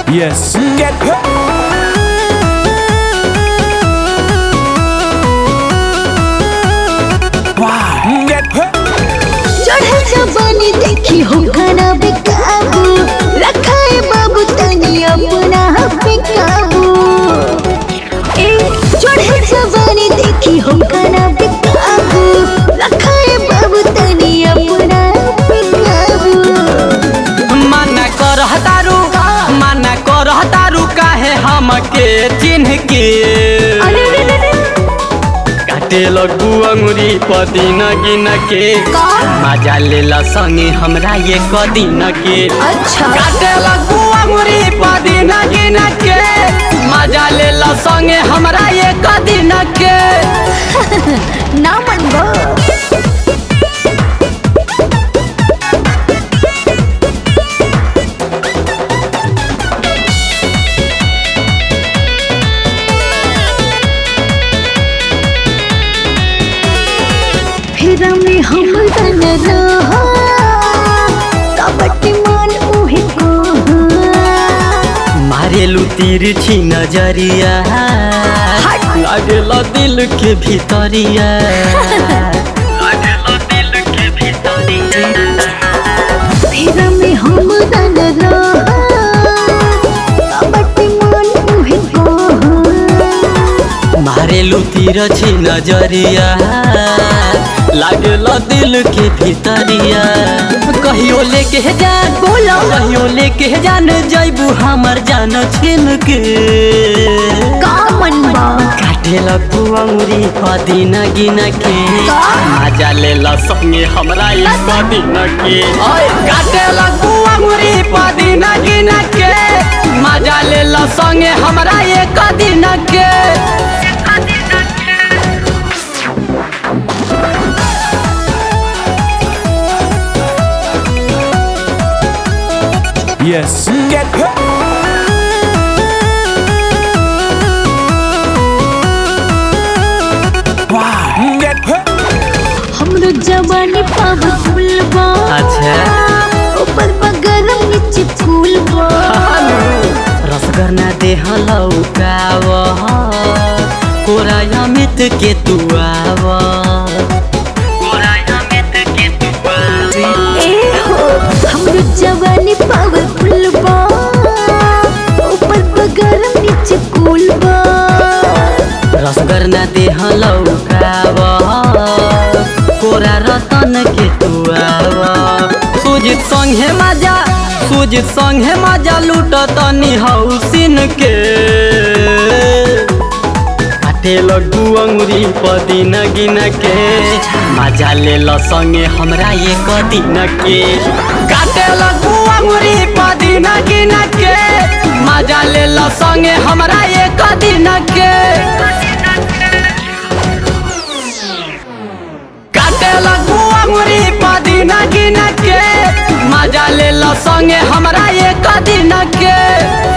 Yes, get Why? Get चढ़े जवानी देखी हो खाना बेकाबू रखा है बाबू तनी अपना पे काबू ए चढ़े जवानी देखी हो खाना बेकाबू रखा है बाबू तनी अपना पे काबू मना करह तारू मना करह तारू काहे हमके चिन्ह के अरे रे रे रे काटे लगू अंगुरी पदिन गिन के का? मजा लेला संगे हमरा ये कदिन के अच्छा काटे लगू अंगुरी पदिन गिन के मजा लेला संगे हमरा ये कदिन के ना मन गो फिर में हम तन रहा कबट मान उहे को मारेलू तिरछी नजरिया लागेला दिल के भीतरिया लागेला दिल के भीतरिया फिर में हम तन रहा कबट मान उहे को मारेलू तिरछी नजरिया लागेला दिल के भीतरिया कहियो लेके जान बोलो कहियो लेके जान जैबू हमर जान छिन के का मन बा काटे लगू अंगुरी पदिन गिन के मजा लेला संगे हमरा ये पदिन के काटे लगू अंगुरी पदिन गिन के मजा लेला संगे हमरा ये कदिन के Yes, get Why? Get हमरो जवानी पावर फुल बा अच्छा ऊपर बा गरम नीचे फूल बा रसगर ना देह लौकाव कोरा अमित के तू आव कोरा अमित के तू आव ए हो हमरो जवानी पावर फुल बा ऊपर बा गरम नीचे कूल बा रसगर ना देह लौकाव कोरा रतन के तू आव सुजित संगे मजा सुजित संगे मजा लूट तनी हौसिन के काटे लगू अंगुरी पदिन गिन के मजा ले ल संगे हमरा ये कदिन के काटे लगू अंगुरी पदिन गिन के मजा ले ल संगे हमरा ये कदिन के काटे लगू अंगुरी पदिन गिन के मजा ले ल संगे हमरा ये कदिन के